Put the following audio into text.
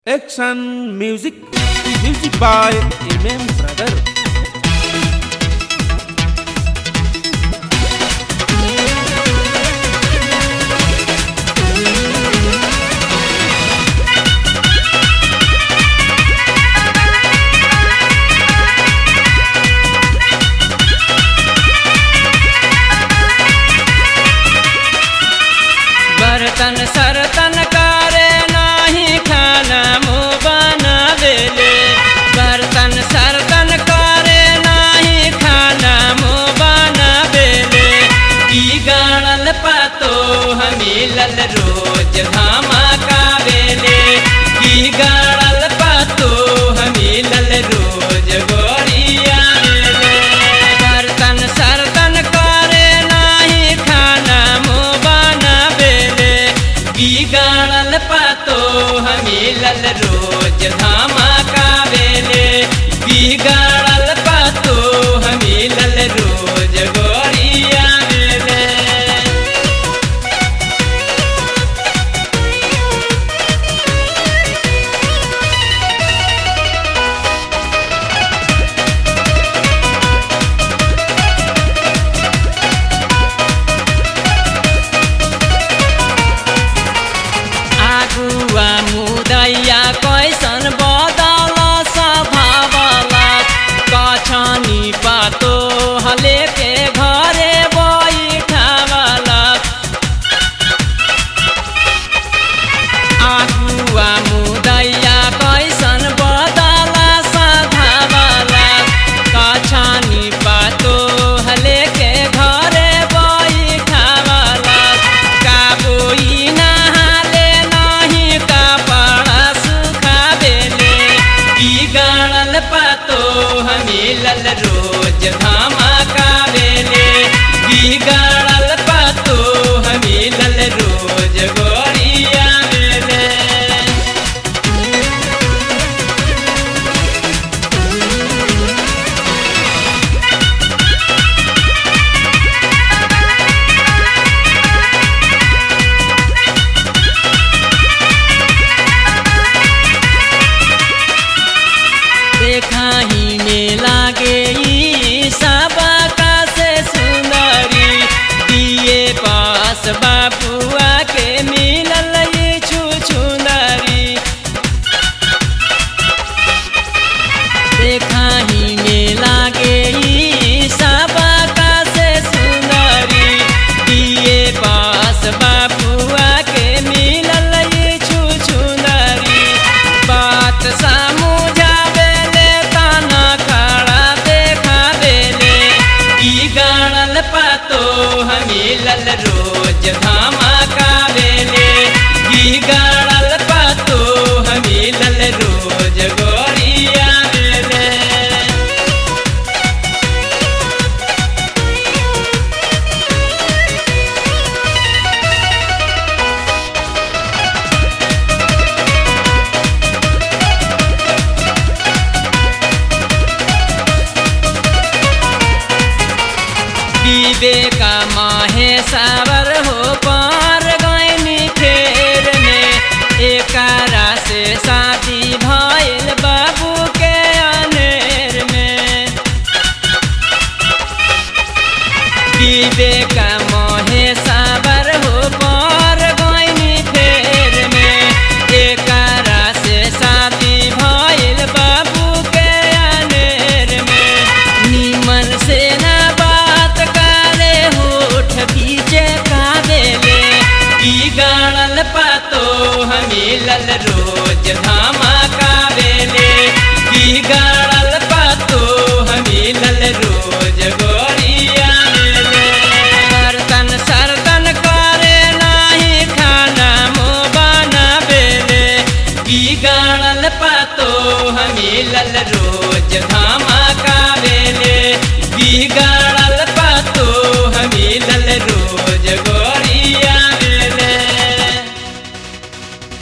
Action music, music by Imam Brother. बर्तन सरतन करे नाही खाना मुँह बनावेले बर्तन सरतन करे नाही खाना मुँह बनावेले की गाड़ल पातो हमीलल रोज धामा कावेले की गाड़ल पातो हमीलल रोज गोरिया बर्तन सरतन करे नाही खाना मुँह बनावेले बिगाड़ल पातो हमीलल रोज धामा कावेले बिगाड़ल पातो हमीलल रोज गोरिया वेले आगुआ मुदैया कैसन बदल स्वभावला कछनी पातो हले के घरे बैठावला आगुआ मुदैया कैसन बदल स्वभावला कछनी पातो हले के घरे बैठावला काबोई नहाले नहीं कपड़ा सुखावेले की गाड़ल पातो हमीलल रोज धामा कावेले की गाड़ल पातो हमीलल रोज गोरिया वेले देखाही में लागे ई सबका से सुंदरी दिए पास बाबुआ के मिलल ई छुछुंदरी देखाही में लागे ई सबका से सुंदरी दिए पास बाबुआ के मिलल ई छुछुंदरी बात समझावेले ताना खड़ा देखावेले की गाड़ल पातो हमीलल रोज धामा कावेले की गाड़ल पातो हमीलल रोज गोरिया वेले विवेका माहे सावर हो पार गैनी फेर में एकरा से शादी भइल बाबू के अनेर में विवेका माहे सावर हो पार गैनी फेर में एकरा से शादी भइल बाबू के अनेर में निमन से ना बात करे होठ पीछे कावेले की गाड़ल पातो हमीलल रोज धामा कावेले की गाड़ल पातो हमीलल रोज गोरिया वेले बर्तन सरतन करे नाही खाना मुँह बनावेले की गाड़ल पातो हमीलल रोज धामा